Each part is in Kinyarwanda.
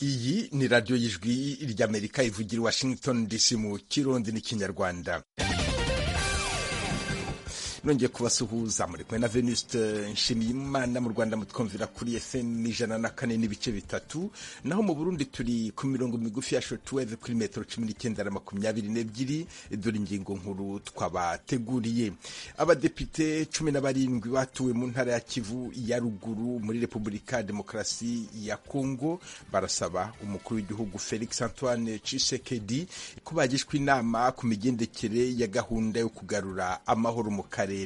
ni radiyo y'ijwi ry'amerika ivugira i washington dc mu kirundi n'ikinyarwanda nongeye kubasuhuza muri kumwe na venuste nshimiyimana mu rwanda mutwumvira kuri fm ijana na kane n'ibice bitatu naho mu burundi turi ku mirongo migufi ya shortwave kuri metero cumi n'icyenda na makumyabiri n'ebyiri dore ingingo nkuru twabateguriye abadepite cumi na barindwi batuwe mu ntara ya kivu ya ruguru muri repubulika demokarasi ya kongo barasaba umukuru w'igihugu felix antoine cisekedi ko bagishwa inama ku migendekere ya gahunda yo kugarura amahoro mu karere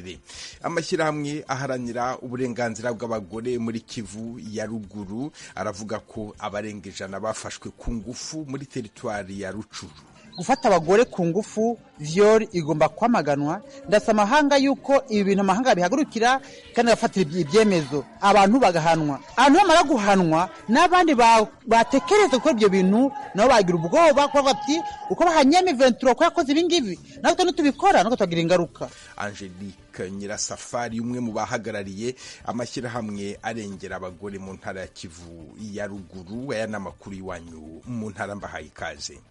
amashyirahamwe aharanira uburenganzira bw'abagore muri kivu ya ruguru aravuga ko abarenga ijana bafashwe ku ngufu muri teritwari ya rucuru gufata abagore ku ngufu vyori igomba kwamaganwa ndasa amahanga yuko ibi bintu amahanga bihagurukira kandi agafatira ibyemezo abantu bagahanwa abantu bamara guhanwa n'abandi batekereza gukora ibyo bintu nabo bagira ubwoba kuko bati uko bahanyeme ventura ko yakoze ibi ngibi natwe nitubikora natwe tugira ingaruka angelique nyirasafari umwe mu bahagarariye amashyirahamwe arengera abagore mu ntara ya kivu ya ruguru aya ni amakuru y'iwanyu mu ntara mbahaye ikaze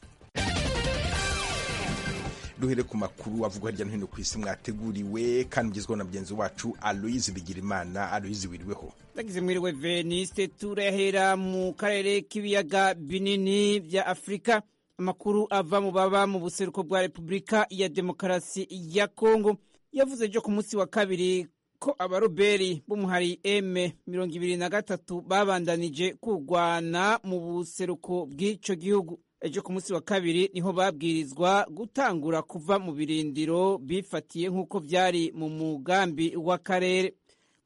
duhere ku makuru avugwa hirya no hino ku isi mwateguriwe kandi ugezweho na mugenzi wacu aloyizi bigirimana aloyizi wiriweho ndagize mwiriwe veniste turahera mu karere k'ibiyaga binini bya afurika amakuru ava mu baba mu buseruko bwa repubulika ya demokarasi ya kongo yavuze byo ku munsi wa kabiri ko abaroberi b'umuhari eme mirongo ibiri na gatatu babandanije kurwana mu buseruko bw'icyo gihugu ejo ku munsi wa kabiri niho babwirizwa gutangura kuva mu birindiro bifatiye nk'uko byari mu mugambi w'akarere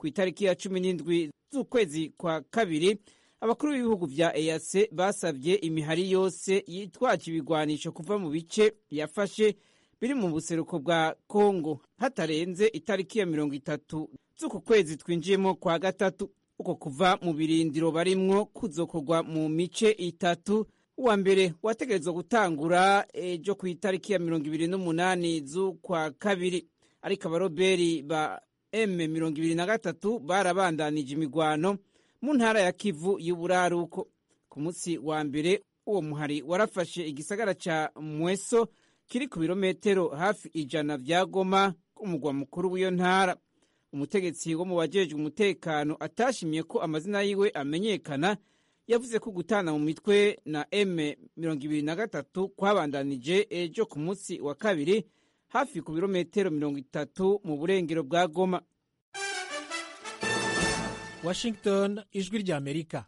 ku itariki ya cumi n'indwi z'ukwezi kwa kabiri abakuru b'ibihugu bya eyase basabye imihari yose yitwaje ibigwanisho kuva mu bice yafashe biri mu buseruko bwa kongo hatarenze itariki ya mirongo itatu z'uku kwezi twinjiyemo kwa gatatu uko kuva mu birindiro barimwo kuzokorwa mu mice itatu uwa mbere wategerezwa gutangura ejo ku itariki ya mirongo ibiri n'umunani z'ukwa kabiri ariko abaroberi ba eme mirongo ibiri na gatatu barabandanije imigwano mu ntara ya kivu y'uburaruko ku munsi wa mbere uwo muhari warafashe igisagara ca mweso kiri ku birometero hafi ijana vya goma umugwa mukuru w'iyo ntara umutegetsi wo mu bajejwe umutekano atashimye ko amazina yiwe amenyekana yavuze ko gutana mu mitwe na m mirongo ibiri na gatatu kwabandanije ejo ku munsi wa kabiri hafi ku birometero mirongo itatu mu burengero bwa goma washington ijwi ry'amerika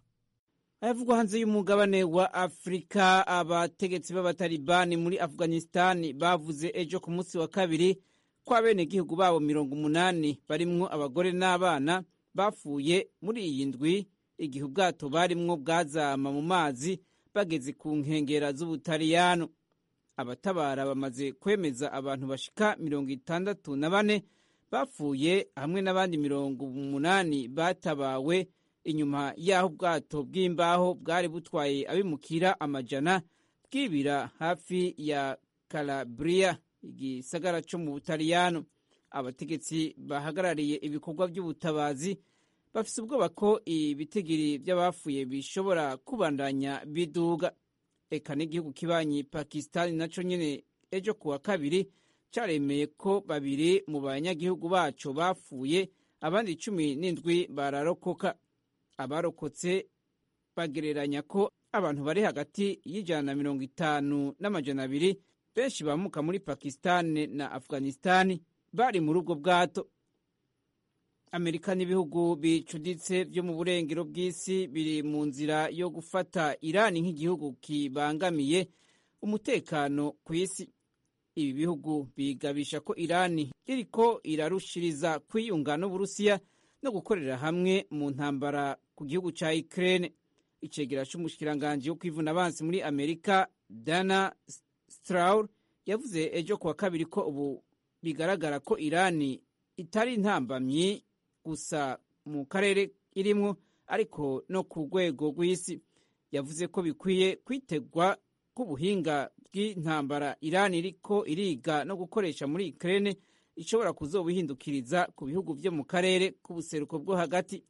ayavugwa hanze y'umugabane wa afurika abategetsi b'abatalibani muri afghanistan bavuze ejo ku munsi wa kabiri ko abenegihugu babo mirongo umunani barimwo abagore n'abana bapfuye muri iyi ndwi igihe ubwato barimwo bwazama mu mazi bageze ku nkengera z'ubutaliyano abatabara bamaze kwemeza abantu bashika mirongo itandatu na bane bapfuye hamwe n'abandi mirongo umunani batabawe inyuma y'aho ubwato bw'imbaho bwari butwaye abimukira amajana bwibira hafi ya kalaburiya igisagara cyo mu butaliyano abategetsi bahagarariye ibikorwa by'ubutabazi bafise ubwoba ko ibitigiri by'abapfuye bishobora kubandanya biduga eka n'igihugu kibanyi pakisitani naco nyene ejo kuwa kabiri caremeye ko babiri mu banyagihugu baco bapfuye abandi cumi n'indwi bararokoka abarokotse bagereranya ko abantu bari hagati y'ijana na mirongo itanu n'amajana abiri benshi bamuka muri pakisitani na afghanisitani bari muri ubwo bwato amerika n'ibihugu bicuditse byo mu burengero bw'isi biri mu nzira yo gufata irani nk'igihugu kibangamiye umutekano ku isi ibi bihugu bigabisha ko irani iriko irarushiriza kwiyunga n'uburusiya no gukorera hamwe mu ntambara ku gihugu cya ukraine icegera cy'umushikiranganji wo kwivuna abansi muri amerika dana straur yavuze ejo kuwa kabiri ko ubu bigaragara ko irani itari intambamyi gusa mu karere irimwo ariko no ku rwego rw'isi yavuze ko bikwiye kwitegwa k'ubuhinga bw'intambara irani iriko iriga no gukoresha muri Ukraine ishobora kuzobuhindukiriza ku bihugu vyo mu karere k'ubuseruko bwo hagati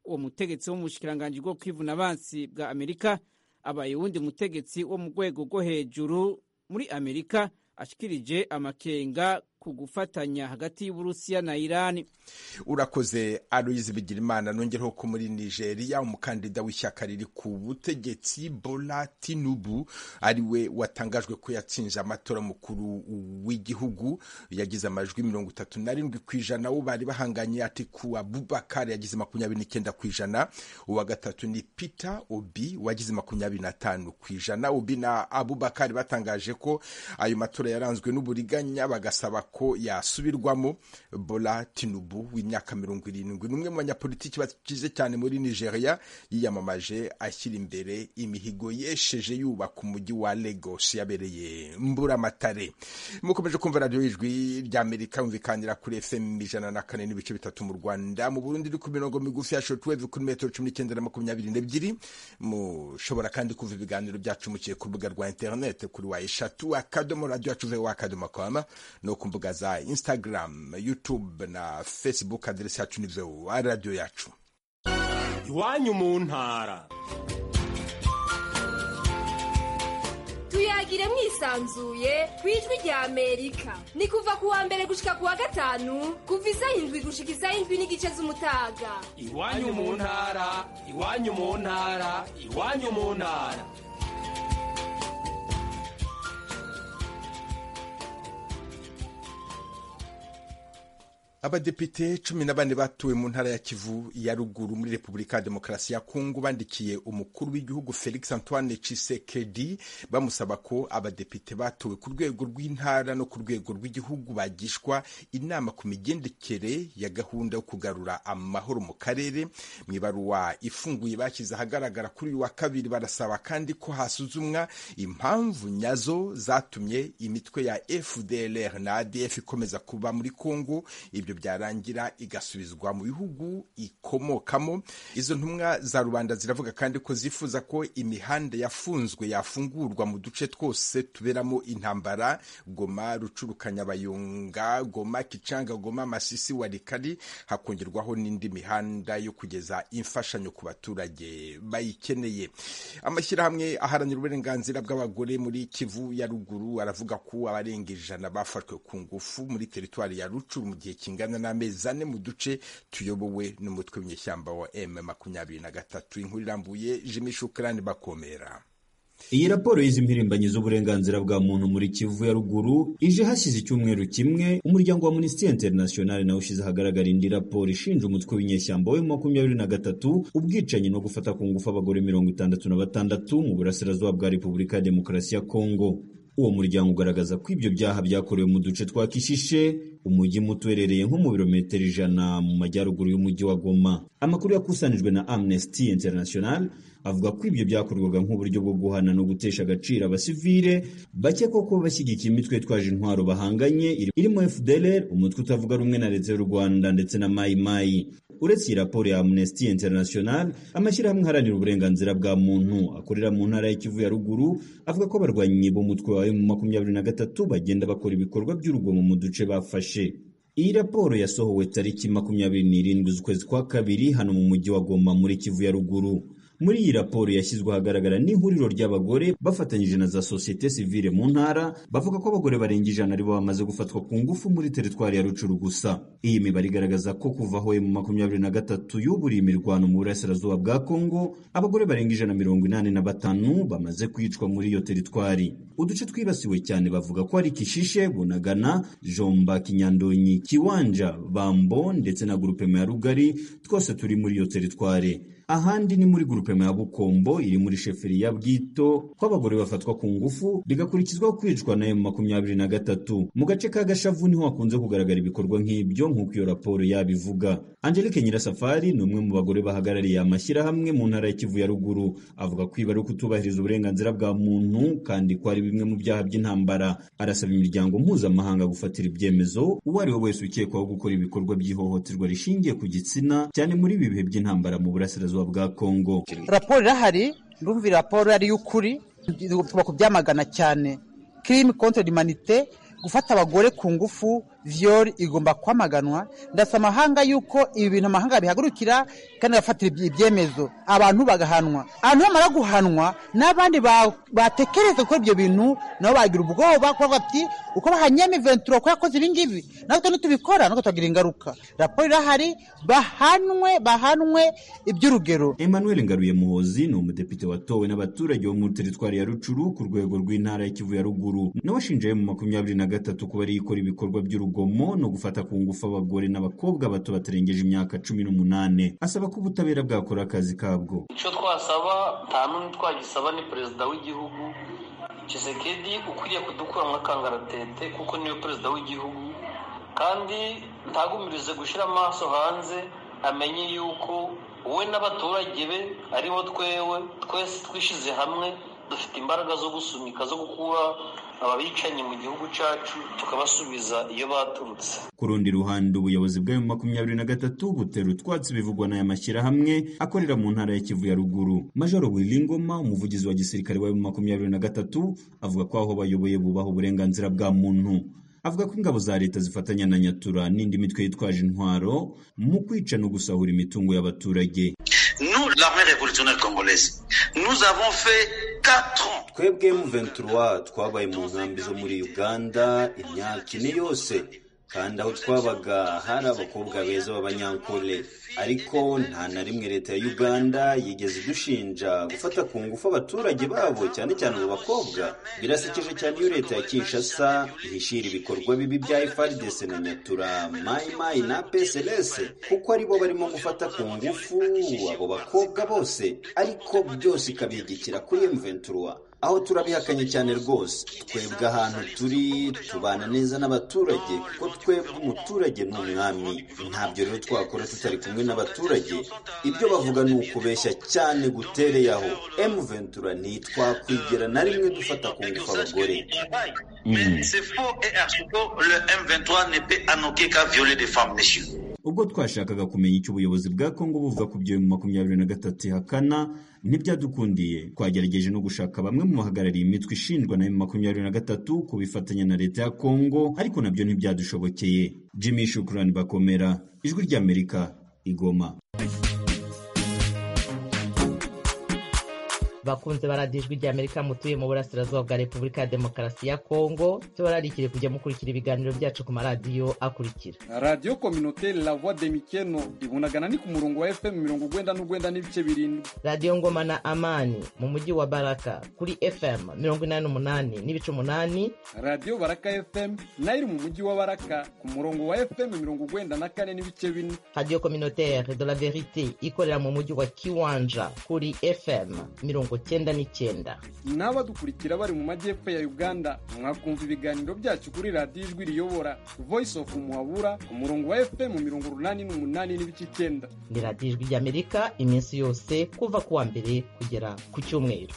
uwo mutegetsi w'umushikiranganji bwo kwivuna abansi bwa amerika abaye uwundi mutegetsi wo mu rwego rwo hejuru muri amerika ashikirije amakenga ku gufatanya hagati y'uburusiya na irani urakoze aloyizi bigirimana nongereho ko muri nigeria umukandida w'ishyaka riri ku butegetsi bola tinubu ariwe watangajwe ko yatsinze amatora mukuru w'igihugu yagize amajwi mirongo itatu na rindwi ku ijana wo bari bahanganye ati ku abubakar yagize makumyabiri n'icyenda ku ijana uwa gatatu ni peter obi wagize makumyabiri n'atanu ku ijana obi na abubakar batangaje ko ayo matora yaranzwe n'uburiganya bagasaba ko yasubirwamo bola tinubu w'imyaka mirongo irindwi ni umwe mu banyapolitiki bakize cyane muri nigeria yiyamamaje ashyira imbere imihigo yesheje yubaka umujyi wa lagos yabereye mburamatare mukomeje kumva radiyo ijwi rya amerika yumvikanira kuri fm ijana na kane n'ibice bitatu mu rwanda mu burundi iri ku mirongo migufi ya shortwave kuri metero cumi n'icyenda na makumyabiri n'ebyiri mushobora kandi kumva ibiganiro byacu mukiye ku rubuga rwa interinete kuri wa eshatu akadomo radiyo yacu ve wa akadomo kwama no ku mbuga za instagram youtube na facebook aderesi yacu ni voa radiyo yacu iwanyu mu ntara tuyagire mwisanzuye ku ijwi rya amerika ni kuva ku wa mbere gushika ku wa gatanu kuva izayindwi gushika izayindwi n'igice z'umutaga iwanyu mu ntara iwanyu mu ntara iwanyu mu ntara abadepite cumi na bane batuwe mu ntara ya kivu ya ruguru muri repubulika ya demokarasi ya kongo bandikiye umukuru w'igihugu felix antoine tshisekedi bamusaba ko abadepite batowe ku rwego rw'intara no ku rwego rw'igihugu bagishwa inama ku migendekere ya gahunda yo kugarura amahoro mu karere mu ibaruwa ifunguye bashyize ahagaragara kuri uyu wa kabiri barasaba kandi ko hasuzumwa impamvu nyazo zatumye imitwe ya fdlr na adf ikomeza kuba muri kongo ibyo byarangira igasubizwa mu bihugu ikomokamo izo ntumwa za rubanda ziravuga kandi ko zifuza ko imihanda yafunzwe yafungurwa mu duce twose tuberamo intambara goma rucurukanyabayonga goma kicanga goma masisi warikari hakongerwaho n'indi mihanda yo kugeza imfashanyo ku baturage bayikeneye amashyirahamwe aharanira uburenganzira bw'abagore muri kivu ya ruguru aravuga ko abarenga ijana bafashwe ku ngufu muri teritwari ya rucuru mu gihe kingana n'amezi ane mu duce tuyobowe n'umutwe w'inyeshyamba wa m makumyabiri na gatatu inkuru irambuye jimi shukrani bakomera iyi raporo y'izimpirimbanyi z'uburenganzira bwa muntu muri kivu ya ruguru ije hashyize icyumweru kimwe umuryango wa minisitiri interinasiyonari nawe ushyize ahagaragara indi raporo ishinja umutwe w'inyeshyamba we makumyabiri na gatatu ubwicanyi no gufata ku ngufu abagore mirongo itandatu na batandatu mu burasirazuba bwa repubulika ya demokarasi ya kongo uwo muryango ugaragaza ko ibyo byaha byakorewe mu duce twa kishishe umujyi muto uherereye nko mu birometero ijana mu majyaruguru y'umujyi wa goma amakuru yakusanijwe na amnesty international avuga ko ibyo byakorwaga nk'uburyo bwo guhana no gutesha agaciro abasivile bakekwa ko bashyigikiye imitwe itwaje intwaro bahanganye irimo fdlr umutwe utavuga rumwe na leta y'u rwanda ndetse na mayimayi uretse iyi raporo ya amnesty international amashyirahamwe aharanira uburenganzira bwa muntu akorera mu ntara y'ikivu ya ruguru avuga ko abarwanyi b'umutwe wa emu makumyabiri na gatatu bagenda bakora ibikorwa by'urugomo mu duce bafashe iyi raporo yasohowe tariki makumyabiri n'irindwi z'ukwezi kwa kabiri hano mu mujyi wa goma muri kivu ya ruguru muri iyi raporo yashyizwe ahagaragara n'ihuriro ry'abagore bafatanyije na za sosiyete sivile mu ntara bavuga ko abagore barenga ijana aribo bamaze gufatwa ku ngufu muri teritwari ya rucuru gusa iyi mibare igaragaza ko kuva aho emu makumyabiri na gatatu yuburiye imirwano mu burasirazuba bwa kongo abagore barenga ijana mirongo inani na batanu bamaze kwicwa muri iyo teritwari uduce twibasiwe cyane bavuga ko ari kishishe bunagana jomba kinyandonyi kiwanja bambo ndetse na gurupema ya rugari twose turi muri iyo teritwari ahandi ni muri grupema ya bukombo iri muri sheferi ya bwito ko abagore bafatwa ku ngufu bigakurikizwa kwicwa na emu makumyabiri na gatatu mu gace ka gashavu niho hakunze kugaragara ibikorwa nk'ibyo nk'uko iyo raporo yabivuga angelique nyirasafari ni umwe mu bagore bahagarariye amashyirahamwe mu ntara ya kivu ya ruguru avuga ko ibi ari ukutubahiriza uburenganzira bwa muntu kandi ko ari bimwe mu byaha by'intambara arasaba imiryango mpuzamahanga gufatira ibyemezo uwo ari we wese ukekwaho gukora ibikorwa by'ihohoterwa rishingiye ku gitsina cyane muri ibi bihe by'intambara mu burasirazuba bwa kongo raporo irahari ndumva raporo ari iy'ukuri tuba kubyamagana cyane kirimi kontorori manite gufata abagore ku ngufu viyori igomba kwamaganwa ndasa amahanga yuko ibi bintu amahanga bihagurukira kandi agafatira ibye- ibyemezo abantu bagahanwa abantu bamara guhanwa n'abandi ba- batekereza gukora ibyo bintu nabo bagira ubwoba kuko bavuga bati uko bahanyemo iventura ko yakoze ibi ngibi natwe nitubikora natwe twagira ingaruka raporo irahari bahanwe bahanwe iby'urugero Emmanuel Ngaruye Muhozi ni umudepite watowe n'abaturage bo muri teritwari ya Rucuru ku rwego rw'intara ya Kivu ya Ruguru n'abashinjaye mu makumyabiri na gatatu kuba ari ikora ibikorwa by'urugomo no gufata ku ngufu abagore n'abakobwa bato batarengeje imyaka cumi n'umunane asaba ko ubutabera bwakora akazi kabwo icyo twasaba nta n'umwe twagisaba ni perezida w'igihugu Tshisekedi ukwiriye kudukuramo akangaratete kuko niwe perezida w'igihugu kandi ntagumirize gushyira amaso hanze amenye yuko we n'abaturage be aribo twewe twese twishyize hamwe dufite imbaraga zo gusunika zo gukura ababicanyi mu gihugu cyacu tukabasubiza iyo baturutse ku rundi ruhande ubuyobozi bwa emu makumyabiri na gatatu butera utwatsi bivugwa n'aya mashyirahamwe akorera mu ntara ya kivu ya ruguru majoro wilingoma umuvugizi wa gisirikare wa emu makumyabiri na gatatu avuga ko aho bayoboye bubaha uburenganzira bwa muntu avuga ko ingabo za leta zifatanya na nyatura n'indi mitwe yitwaje intwaro mu kwica no gusahura imitungo y'abaturage Nous, l'armée révolutionnaire congolaise, nous avons fait 4 ans twebwe M23 twabaye mu nkambi zo muri Uganda imyaka ine yose kandi aho twabaga hari abakobwa beza b'abanyankole ariko nta na rimwe leta ya Uganda yigeze idushinja gufata ku ngufu abaturage babo cyane cyane abo bakobwa birasekeje cyane iyo leta ya Kinshasa ihishira ibikorwa bibi bya FARDC na Nyatura Mai Mai na PSLS kuko aribo barimo gufata ku ngufu abo bakobwa bose ariko byose ikabihigikira kuri M23 aho turabihakanye cyane rwose twebwe ahantu turi tubana neza n'abaturage kuko twebwe umuturage ni umwami ntabyo rero twakora tutari kumwe n'abaturage ibyo bavuga ni ukubeshya cyane gutereye aho emuventura ntitwakwigera na rimwe dufata ku ngufu abagore Mais c'est faux et absurde. Le M23 ne peut annoquer qu'à violer des femmes, messieurs. ubwo twashakaga kumenya icyo ubuyobozi bwa kongo buvuga ku byo mu makumyabiri na gatatu ihakana ntibyadukundiye twagerageje no gushaka bamwe mu bahagarariye imitwe ishinjwa na makumyabiri na gatatu ku bifatanya na leta ya kongo ariko nabyo ntibyadushobokeye jimmy shukurani bakomera ijwi ry'amerika igoma bakunze baradiyo ijwi ry'amerika mutuye mu burasirazuba bwa repubulika ya demokarasi ya kongo tubararikire kujya mukurikira ibiganiro byacu ku maradiyo akurikira radiyo kominoteri la voix de mikeno ibunagana ni ku murongo wa fm mirongo ugwenda n'ugwenda n'ibice birindwi radiyo ngoma na amani mu mujyi wa baraka kuri fm mirongo inani n'umunani n'ibice umunani radiyo baraka fm nayo iri mu mujyi wa baraka ku murongo wa fm mirongo ugwenda na kane n'ibice bine radiyo communautaire de la verite ikorera mu mujyi wa kiwanja kuri fm mirongo cyenda n'icyenda n'abadukurikira bari mu majyepfo ya uganda mwakumva ibiganiro byacu kuri radiyo ijwi riyobora voice of muhabura ku murongo wa fm mirongo urunani n'umunani n'ibice icyenda ni radiyo ijwi ry'amerika iminsi yose kuva ku wa mbere kugera ku cyumweru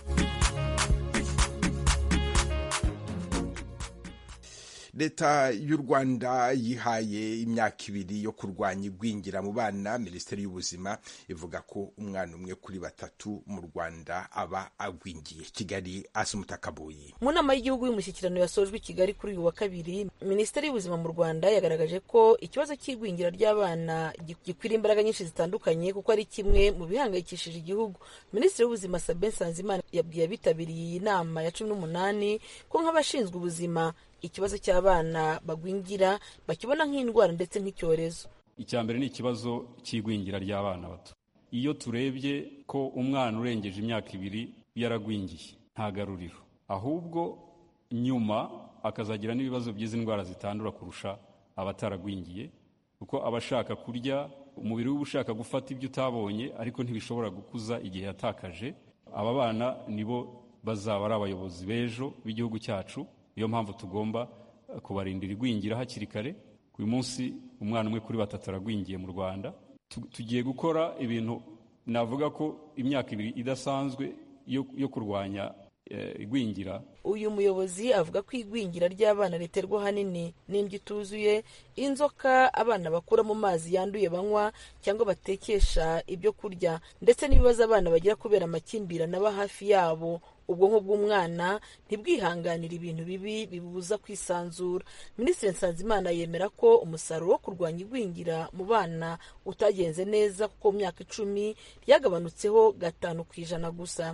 leta y'u rwanda yihaye imyaka ibiri yo kurwanya igwingira mu bana minisiteri y'ubuzima ivuga ko umwana umwe kuri batatu mu rwanda aba agwingiye kigali asumutakabuye mu nama y'igihugu y'umushyikirano yasojwe i kigali kuri uyu wa kabiri minisiteri y'ubuzima mu rwanda yagaragaje ko ikibazo cy'igwingira ry'abana gi- gikwira imbaraga nyinshi zitandukanye kuko ari kimwe mu bihangayikishije igihugu minisitiri w'ubuzima sabin nsanzimana yabwiye abitabiriye iyi nama ya cumi n'umunani ko nk'abashinzwe ubuzima ikibazo cy'abana bagwingira bakibona nk'indwara ndetse nk'icyorezo icya mbere ni ikibazo cy'igwingira ry'abana bato iyo turebye ko umwana urengeje imyaka ibiri yaragwingiye nta garuriro ahubwo nyuma akazagira n'ibibazo by'izi ndwara zitandura kurusha abataragwingiye kuko aba ashaka kurya umubiri we uba ushaka gufata ibyo utabonye ariko ntibishobora gukuza igihe yatakaje aba bana nibo bazaba ari abayobozi b'ejo b'igihugu cyacu niyo mpamvu tugomba eh, kubarindira igwingira hakiri kare uyu munsi umwana umwe kuri batatu aragwingiye mu rwanda Tu- tugiye gukora ibintu navuga ko imyaka ibiri idasanzwe yo, yo kurwanya eh, igwingira uyu muyobozi avuga ko igwingira ry'abana riterwa ahanini n'indyo ituzuye inzoka abana bakura mu mazi yanduye banywa cyangwa batekesha ibyo kurya ndetse n'ibibazo abana bagira kubera amakimbirane aba hafi yabo ubwonko bw'umwana ntibwihanganire ibintu bibi bibubuza kwisanzura minisitiri nsanzimana yemera ko umusaruro wo kurwanya igwingira mu bana utagenze neza kuko mu myaka icumi ryagabanutseho gatanu ku ijana gusa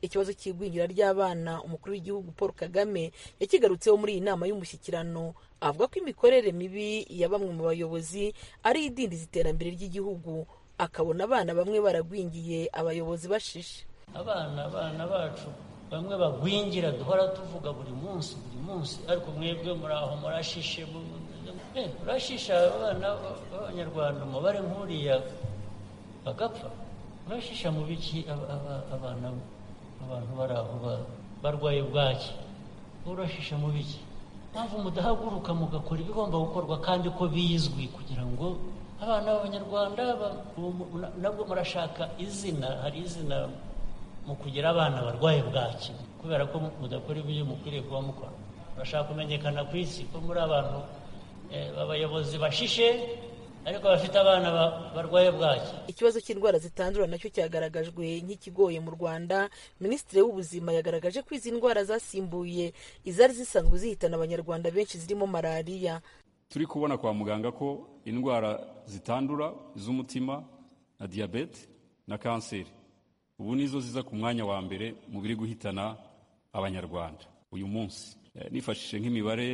ikibazo cy'igwingira ry'abana umukuru w'igihugu paul kagame yakigarutseho muri iyi nama y'umushyikirano avuga ko imikorere mibi ya bamwe mu bayobozi ari idindiza iterambere ry'igihugu akabona abana bamwe baragwingiye abayobozi bashishe abana abana bacu bamwe bagwingira duhora tuvuga buri munsi buri munsi ariko mwebwe muri aho murashishe murashisha abana b'abanyarwanda umubare nk'uriya bagapfa murashisha mu biki abana abantu bari aho barwaye bwaki urashisha mu biki mpamvu mudahaguruka mugakora ibigomba gukorwa kandi ko bizwi kugira ngo abana b'abanyarwanda nabwo murashaka izina hari izina mu kugira abana barwaye bwaki kubera ko mudakora ibyo mukwiriye kuba mukora murashaka kumenyekana ku isi ko muri abantu abayobozi bashishe ariko abafite abana barwaye bwaki ikibazo cy'indwara zitandura nacyo cyagaragajwe nk'ikigoye mu rwanda minisitiri w'ubuzima yagaragaje ko izi ndwara zasimbuye izari zisanzwe zihitana abanyarwanda benshi zirimo malariya turi kubona kwa muganga ko indwara zitandura iz'umutima na diyabete na kanseri ubu nizo ziza ku mwanya wa mbere mu biri guhitana abanyarwanda uyu munsi nifashishije nk'imibare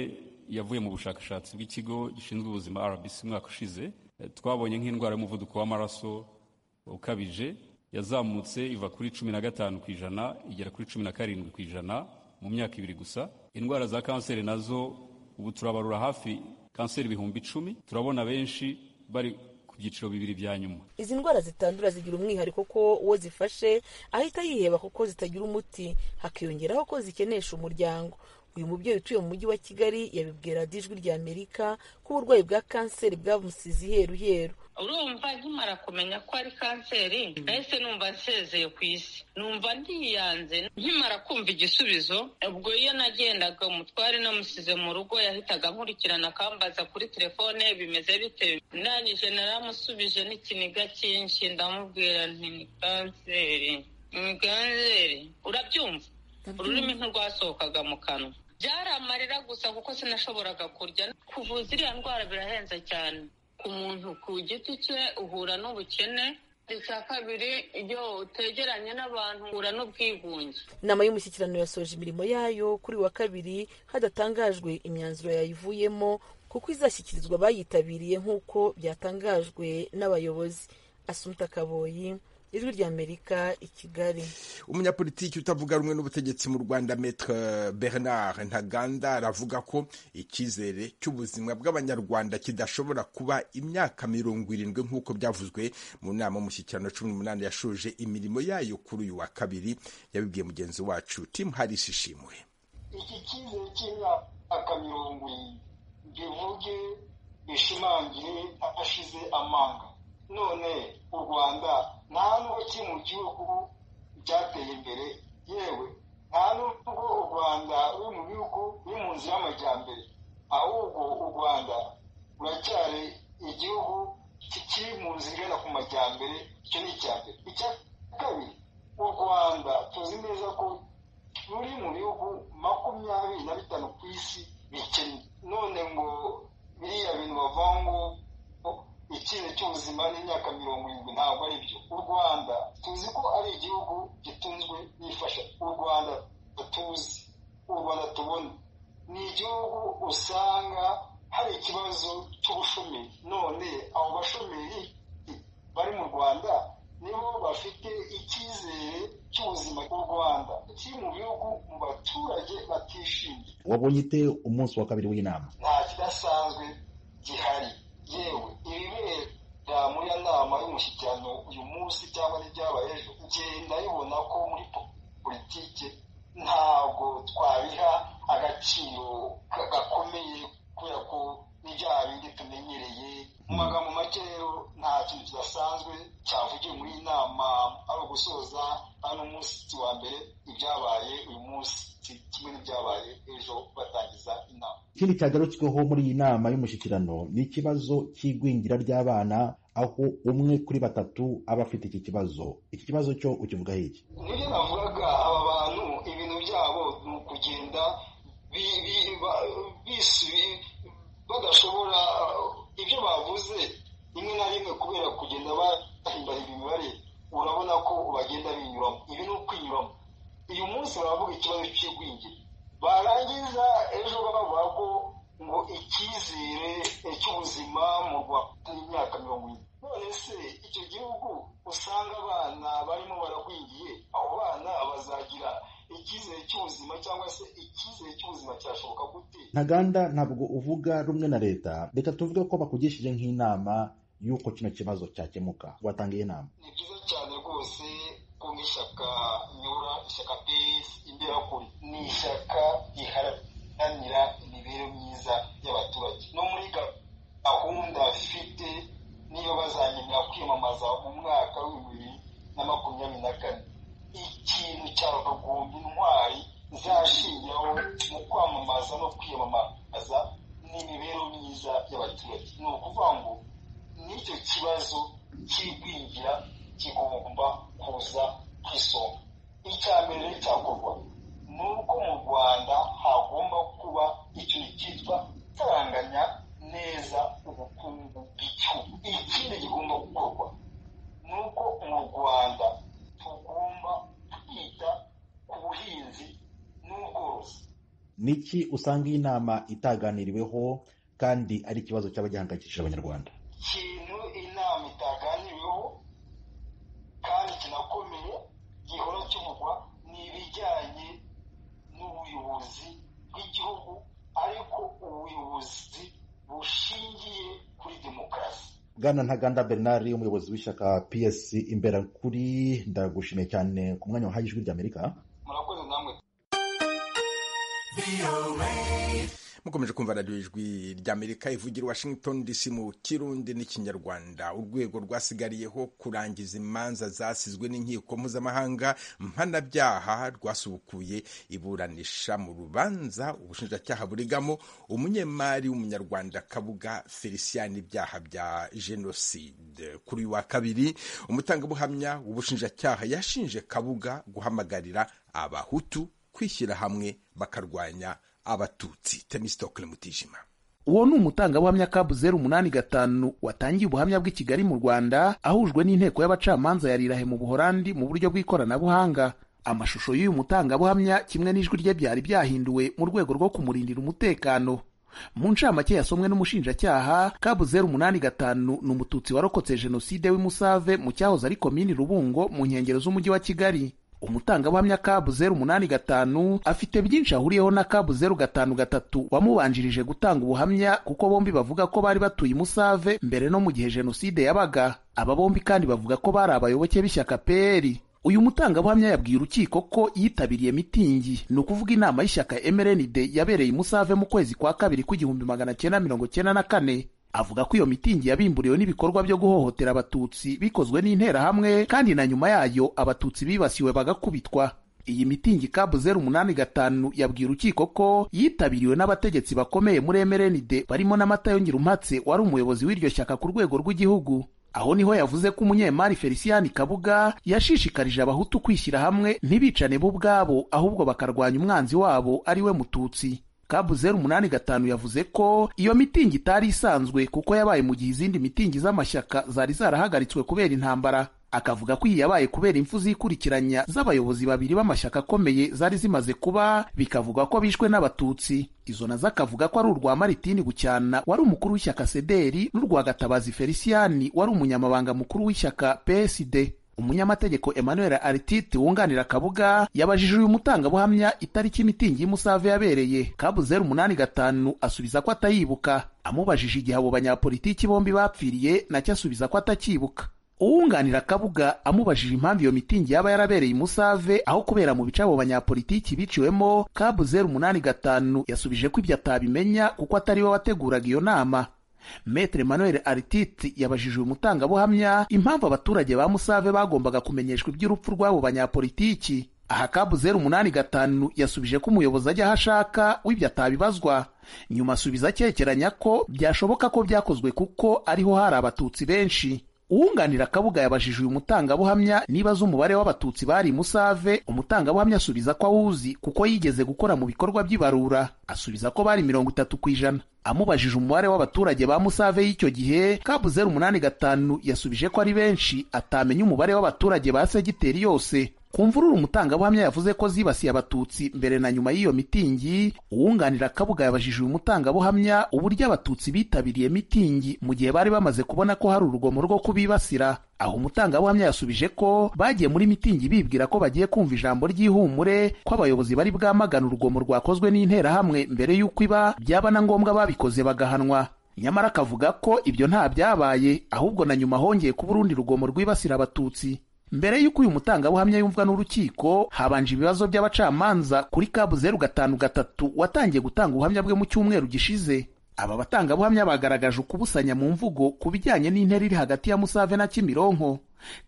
yavuye mu bushakashatsi bw'ikigo gishinzwe ubuzima rbc umwaka ushize twabonye nk'indwara y'umuvuduko w'amaraso ukabije yazamutse iva kuri cumi na gatanu ku ijana igera kuri cumi na karindwi ku ijana mu myaka ibiri gusa indwara za kanseri nazo ubu turabarura hafi kanseri ibihumbi icumi turabona benshi bari ku byiciro bibiri bya nyuma izi ndwara zitandura zigira umwihariko ko uwo zifashe ahita yiheba kuko zitagira umuti hakiyongeraho ko zikenesha umuryango uyu mubyeyi utuye mu mujyi wa kigali yabibwira ijwi rya amerika ko uburwayi bwa kanseri bwamusize iheruheru urumva nkimara kumenya ko ari kanseri nahise numva nsezeye ku isi numva ndiyanze nkimara kumva igisubizo ubwo iyo nagendaga umutware namusize mu rugo yahitaga nkurikirana akambaza kuri telefone bimeze bite ndangije naramusubije n'ikiniga cyinshi ndamubwira nti ni kanseri ni kanseri urabyumva ururimi ntirwasohokaga mu kanwa byari amarira gusa kuko sinashoboraga kurya kuvuza iriya ndwara birahenze cyane ku muntu ku giti cye uhura n'ubukene icya kabiri iyo utegeranye n'abantu uhura n'ubwigunge inama y'umushyikirano yasoje imirimo yayo kuri wa kabiri hadatangajwe imyanzuro yayivuyemo kuko izashyikirizwa abayitabiriye nk'uko byatangajwe n'abayobozi asumuta kaboyi ijwi ry'amerika i kigali umunyapolitiki utavuga rumwe n'ubutegetsi mu rwanda metre bernard ntaganda aravuga ko icyizere cy'ubuzima bw'abanyarwanda kidashobora kuba imyaka mirongo irindwi nk'uko byavuzwe mu nama y'umushyikirano cumi n'umunani yashoje imirimo yayo kuri uyu wa kabiri yabibwiye mugenzi wacu tim harisi ishimwe iki cyizere cy'imyaka mirongo irindwi bivuge bishimangire adashize amanga none u rwanda nta n'ubwo kiri mu gihugu byateye imbere yewe nta n'ubwo u rwanda ruri mu bihugu biri mu nzira y'amajyambere ahubwo u rwanda ruracyari igihugu kikiri mu nzira igana ku majyambere icyo ni icya mbere icya kabiri u rwanda tuzi neza ko ruri mu bihugu makumyabiri na bitanu ku isi bikennye none ngo biriya bintu bavuga ngo ikintu cy'ubuzima n'imyaka mirongo irindwi ntabwo ari byo u rwanda tuzi ko ari igihugu gitunzwe n'ifasha u rwanda tuzi u rwanda tubona ni igihugu usanga hari ikibazo cy'ubushomeri none abo bashomeri bari mu rwanda nibo bafite icyizere cy'ubuzima bw'u rwanda kiri mu bihugu mu baturage batishimye wabonye ute umunsi wa kabiri w'inama nta kidasanzwe gihari yewe ibibera muri iyo nama y'umushyikirano uyu munsi cyangwa n'ibyabaye ejo ngenda bibona ko muri politiki ntabwo twabiha agaciro gakomeye kubera ko n'ibyaha bindi tumenyereye mu magambo make rero nta kintu kidasanzwe cyavugiwe muri iyi nama ari ugusoza hano umunsi wa mbere ibyabaye uyu munsi kimwe n'ibyabaye ejo batangiza inama ikindi cyagarutsweho muri iyi nama y'umushyikirano ni ikibazo cy'igwingira ry'abana aho umwe kuri batatu aba afite iki kibazo iki kibazo cyo ukivugaho iki nibyo navugaga aba bantu ibintu kugenda bi- bi- ba- bisi- badashobora ibyo bavuze rimwe na rimwe kubera kugenda bahimbara imibare urabona ko bagenda binyuramo ibi ni ukwinyuramo uyu munsi baravuga ikibazo cy'igwingira barangiza ejo bavuga ko ngo icyizere cy'ubuzima mu rwanda y'imyaka mirongo ine none se icyo gihugu usanga abana barimo baragwingiye abo bana bazagira icyizere cy'ubuzima cyangwa se icyizere cy'ubuzima cyashoboka gute ntaganda ntabwo uvuga rumwe na leta reka tuvuge ko bakugishije nk'inama y'uko kino kibazo cyakemuka watangiye inama ni byiza cyane rwose ko nk'ishyaka nyura ishyaka pes imberakuri ni ishyaka riharanira imibereho myiza y'abaturage no muri gahunda bafite niyo bazanyemera kwiyamamaza mu mwaka w'ibihumbi bibiri na makumyabiri na kane ikintu cya rugumbi intwari zashingiraho mu kwamamaza no kwiyamamaza n'imibereho myiza y'abaturage ni ukuvuga ngo n'icyo kibazo cy'igwingira kigomba kuza ku isonga icya mbere cyakorwa ni uko mu rwanda hagomba kuba ikintu cyitwa kuranganya neza ubukungu bw'igihugu ikindi kigomba gukorwa ni uko mu rwanda tugomba kwita ku buhinzi n'ubworozi niki usanga iyi nama itaganiriweho kandi ari ikibazo cyaba gihangayikishije abanyarwanda ikintu inama itaganiriweho kandi kinakomeye gihora kivugwa ni ibijyanye n'ubuyobozi bw'igihugu ariko ubuyobozi bushingiye kuri demokarasi bwana ntaganda bernard umuyobozi w'ishyaka psc imberakuri ndagushimiye cyane ku mwanya wahaye ijwi ry'amerika murakoze namwe mukomeje kumva radiyo ijwi ry'amerika ivugira i washington dc mu kirundi n'ikinyarwanda urwego rwasigariyeho kurangiza imanza zasizwe n'inkiko mpuzamahanga mpanabyaha rwasubukuye iburanisha mu rubanza ubushinjacyaha burigamo umunyemari w'umunyarwanda kabuga felicien ibyaha bya jenoside kuri uyu wa kabiri umutangabuhamya w'ubushinjacyaha yashinje kabuga guhamagarira abahutu kwishyira hamwe bakarwanya abatutsi temistokle mutijima uwo ni umutangabuhamya kabu zeru umunani gatanu watangiye ubuhamya bw'i kigali mu rwanda ahujwe n'inteko y'abacamanza ya rirahe mu buhorandi mu buryo bw'ikoranabuhanga amashusho y'uyu mutangabuhamya kimwe n'ijwi rye byari byahinduwe mu rwego rwo kumurindira umutekano mu ncamake yasomwe n'umushinjacyaha kabu zeru umunani gatanu ni umututsi warokotse jenoside w'i musave mu cyahoze ari komini rubungo mu nkengero z'umujyi wa kigali umutangabuhamya kabu zeru umunani gatanu afite byinshi ahuriyeho na kabu zeru gatanu gatatu wamubanjirije gutanga ubuhamya kuko bombi bavuga ko bari batuye i musave mbere no mu gihe jenoside yabaga aba bombi kandi bavuga ko bari abayoboke b'ishyaka peri uyu mutangabuhamya yabwiye urukiko ko yitabiriye mitingi ni ukuvuga inama y'ishyaka mrnd yabereye i musave mu kwezi kwa kabiri kw'igihumbi magana cyenda mirongo cyenda na kane avuga ko iyo mitingi yabimburiwe n'ibikorwa byo guhohotera abatutsi bikozwe n'interahamwe kandi na nyuma yayo abatutsi bibasiwe bagakubitwa iyi mitingi kabu zeru umunani gatanu yabwiye urukiko ko yitabiriwe n'abategetsi bakomeye muri emerenide barimo na Matayo Ngirumpatse wari umuyobozi w'iryo shyaka ku rwego rw'igihugu aho niho yavuze ko umunyemari felicien kabuga yashishikarije abahutu kwishyira hamwe ntibicane bo ubwabo ahubwo bakarwanya umwanzi wabo ari we mututsi kabu zeru umunani gatanu yavuze ko iyo mitingi itari isanzwe kuko yabaye mu gihe izindi mitingi z'amashyaka zari zarahagaritswe kubera intambara akavuga ko iyi yabaye kubera impfu zikurikiranya z'abayobozi babiri b'amashyaka akomeye zari zimaze kuba bikavugwa ko bishwe n'abatutsi izo nazo akavuga ko ari urwa maritini gucyana wari umukuru w'ishyaka sederi n'urwa gatabazi feliciyani wari umunyamabanga mukuru w'ishyaka psd umunyamategeko emmanuel aritite wunganira kabuga yabajije uyu mutangabuhamya itariki imitingi y'umusave yabereye kabu zeru umunani gatanu asubiza ko atayibuka amubajije igihe abo banyapolitiki bombi bapfiriye nacyo asubiza ko atakibuka uwunganira kabuga amubajije impamvu iyo mitingi yaba yarabereye i musave aho kubera mu bice abo banyapolitiki biciwemo kabu zeru umunani gatanu yasubije ko ibyo atabimenya kuko atari we wateguraga iyo nama metere manuel arititi yabajije uyu mutangabuhamya impamvu abaturage ba musave bagombaga kumenyeshwa iby'urupfu rw'abo banyapolitiki aha kabu zeru umunani gatanu yasubije ko umuyobozi ajya aho ashaka w'ibyo atabibazwa nyuma asubiza akekeranya ko byashoboka ko byakozwe kuko ariho hari abatutsi benshi uwunganira akabuga yabajije uyu mutangabuhamya niba azi umubare w'abatutsi bari musave umutangabuhamya asubiza ko awuzi kuko yigeze gukora mu bikorwa by'ibarura asubiza ko bari mirongo itatu ku ijana amubajije umubare w'abaturage ba musave y'icyo gihe kabu zeru umunani gatanu yasubije ko ari benshi atamenya umubare w'abaturage ba segiteri yose ku mvururu umutangabuhamya yavuze ko zibasiye abatutsi mbere na nyuma y'iyo mitingi uwunganira akabuga yabajije uyu mutangabuhamya uburyo abatutsi bitabiriye mitingi mu gihe bari bamaze kubona ko hari urugomo rwo kubibasira aho umutangabuhamya yasubije ko bagiye muri mitingi bibwira ko bagiye kumva ijambo ry'ihumure ko abayobozi bari bwamagana urugomo rwakozwe n'interahamwe mbere y'uko iba byaba na ngombwa babikoze bagahanwa nyamara akavuga ko ibyo nta byabaye ahubwo na nyuma hongeye kuba urundi rugomo rwibasira abatutsi mbere y'uko uyu mutangabuhamya yumvwa n'urukiko habanje ibibazo by'abacamanza kuri kabu zeru gatanu gatatu watangiye gutanga ubuhamya bwe mu cyumweru gishize aba batangabuhamya bagaragaje ukubusanya mu mvugo ku bijyanye n'intera iri hagati ya musave na kimironko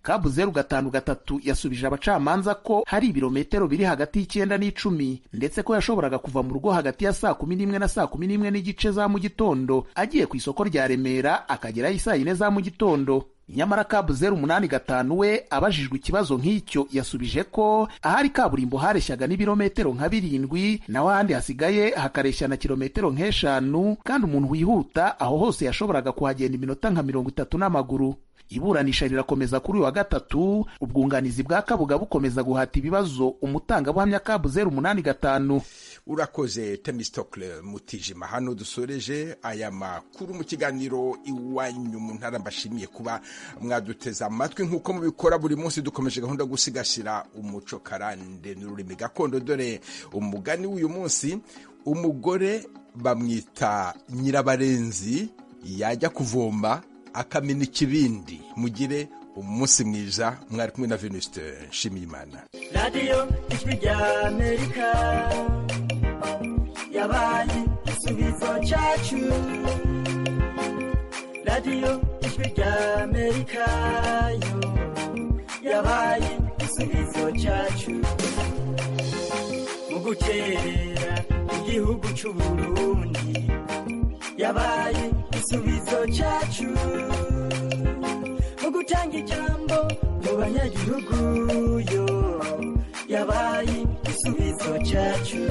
kabu zeru gatanu gatatu yasubije abacamanza ko hari ibirometero biri hagati y'icyenda n'icumi ndetse ko yashoboraga kuva mu rugo hagati ya saa kumi n'imwe na saa kumi n'imwe n'igice za mu gitondo agiye ku isoko rya remera akagerayo isaa yine za mu gitondo nyamara kabu zeru umunani gatanu we abajijwe ikibazo nk'icyo yasubije ko ahari kaburimbo hareshyaga n'ibirometero nka birindwi naho ahandi hasigaye hakareshya na kilometero nk'eshanu kandi umuntu wihuta aho hose yashoboraga kuhagenda iminota nka mirongo itatu n'amaguru iburanisha rirakomeza kuri uyu wa gatatu ubwunganizi bwa kabuga bukomeza guhata ibibazo umutangabuhamya kabu zeru umunani gatanu urakoze temistokle mutijima hano dusoreje aya makuru mu kiganiro iwanyu mu ntara mbashimiye kuba mwaduteze amatwi nk'uko mubikora buri munsi dukomeje gahunda yo gusigasira umuco karande n'ururimi gakondo dore umugani w'uyu munsi umugore bamwita nyirabarenzi yajya kuvoma akamena ikibindi mugire umunsi mwiza mwari kumwe na venusite nshimiyimana radiyo ijwi rya amerika yabaye igisubizo cyacu radiyo ijwi rya amerika yo yabaye igisubizo cyacu mu gukerera igihugu cy'u burundi yabaye igisubizo cyacu mu gutanga ijambo mu banyagihugu yo yabaye igisubizo cyacu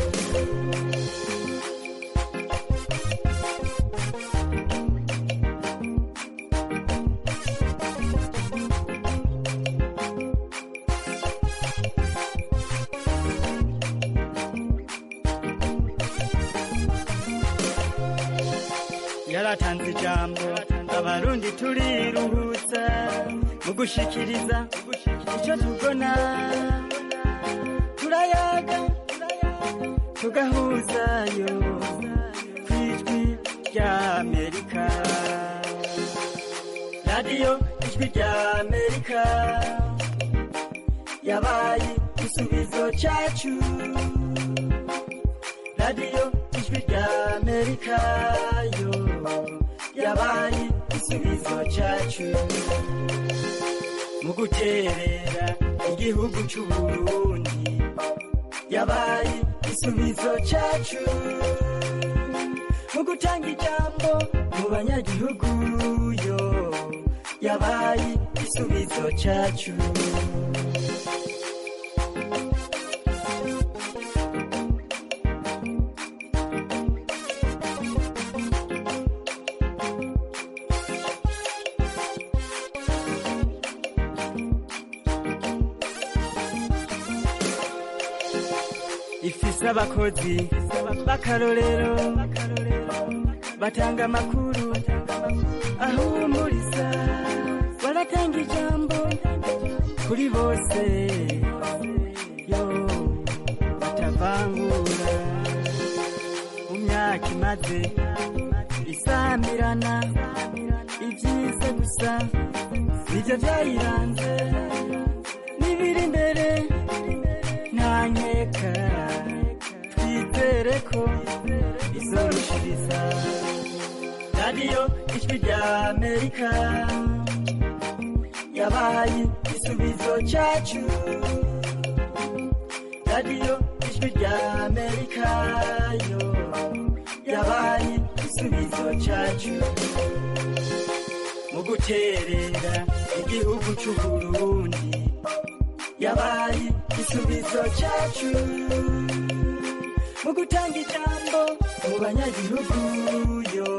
yaratanze ijambo abarundi turiruhutsa mu gushikiriza icyo tubona turayaga tugahuzayo ku ijwi rya amerika radiyo ijwi rya amerika yabaye igisubizo cyacu radiyo ijwi rya amerika yo yabaye igisubizo cyacu mu guterera igihugu cy'u Burundi yabaye igisubizo cyacu mu gutanga ijambo mu banyagihugu yo yabaye igisubizo cyacu ifise abakozi b'akarorero batanga amakuru ahumuriza baratanga ijambo kuri bose yo batavangura mu myaka imaze isamirana ibyiza gusa nibyo byayiranze n'ibiri imbere ntanyeka twizere ko izorushiriza radiyo ijwi rya amerika yabaye igisubizo cyacu radiyo ijwi rya amerika yo yabaye igisubizo cyacu mu guterera igihugu cy'uburundi yabaye igisubizo cyacu mu gutanga ijambo mu banyagihugu yo